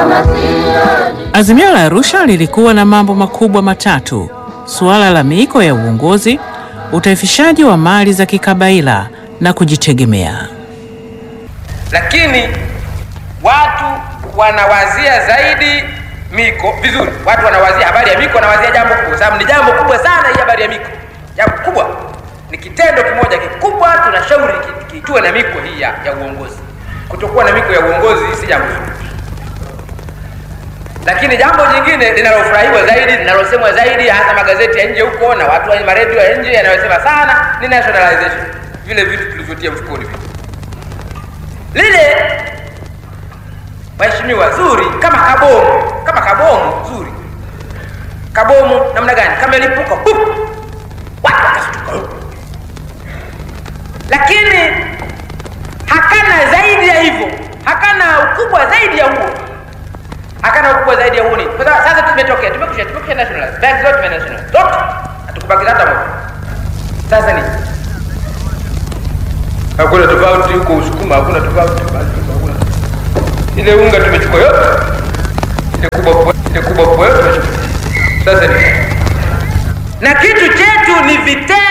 Azimio la Arusha lilikuwa na mambo makubwa matatu: suala la miiko ya uongozi, utaifishaji wa mali za kikabaila na kujitegemea. lakini watu wanawazia zaidi miko vizuri. Watu wanawazia habari ya miko, wanawazia jambo kubwa, sababu ni jambo kubwa sana hii habari ya miko. Jambo kubwa ni kitendo kimoja kikubwa, tunashauri ki- kiitwe na miko hii ya, ya uongozi. Kutokuwa na miko ya uongozi si jambo zuri, lakini jambo jingine linalofurahiwa zaidi, linalosemwa zaidi, hasa magazeti ya nje huko na watu wa maredio ya nje yanayosema sana ni nationalization, vile vitu tulivyotia mfukoni vile lile waheshimiwa zuri kama kabomu kama kabomu zuri kabomu namna gani kama ilipuka pup, watu wakashtuka lakini hakana zaidi ya hivyo hakana ukubwa zaidi ya huo hakana ukubwa zaidi ya huo nini kwa sababu sasa tumetokea tumekusha tumekusha nationalize bank zote tumenationalize zote hatukubakiza hata moja sasa ni hakuna tofauti huko Usukuma, hakuna tofauti basi, hakuna ile unga tumechukua yote, ile kubwa po- ile kubwa po yote tumechukua. Sasa ni na kitu chetu ni vitendo